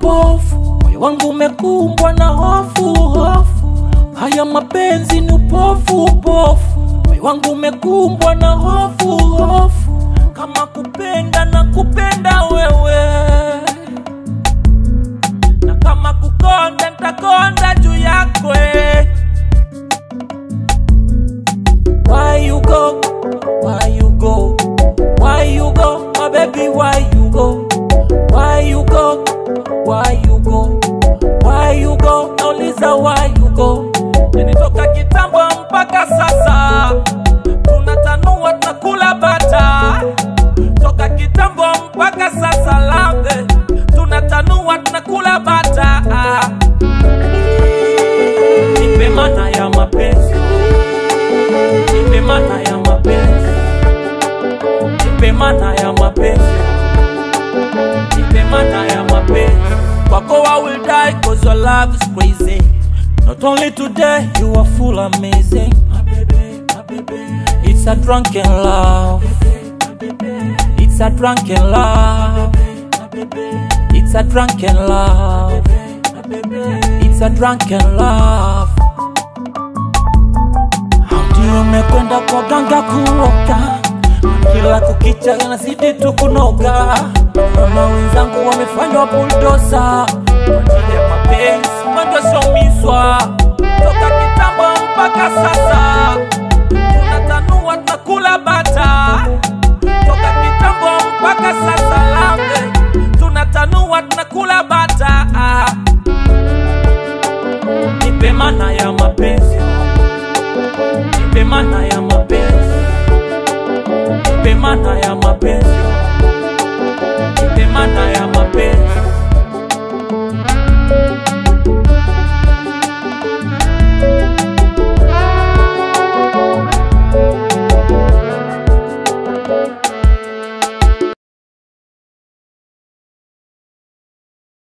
upofu, moyo wangu umekumbwa na hofu hofu. Haya mapenzi ni upofu upofu, moyo wangu umekumbwa na hofu hofu. Kama kupenda na kupenda wewe, na kama kukonda ntakonda juu yako eh. Why you go? Why you go? Why you go? My baby, why you go? Why you go? Why you go? Why you go? Nauliza why you go? Nilitoka kitambo mpaka sasa tunatanua tunakula bata toka kitambo mpaka sasa lambe tunatanua tunakula bata nipe mana ya mapenzi nipe mana ya mapenzi nipe mana ya mapenzi nipe mana ya mapenzi kwako I will die cause your love is crazy not only today you are full amazing my baby, my baby. it's a drunken love it's a drunken love it's a drunken love it's a drunken love ndio umekwenda kwa ganga kuoka kila kukicha nazidi tu kunoga mama wenzangu wamefanywa buldosa kwa ajili ya mapenzi wandoshomizwa toka kitambo mpaka sasa tunatanua tunakula bata toka kitambo mpaka sasa lambe tunatanua tunakula bata nipe mana ya mapenzi nipe mana ya mapenzi nipe mana ya mapenzi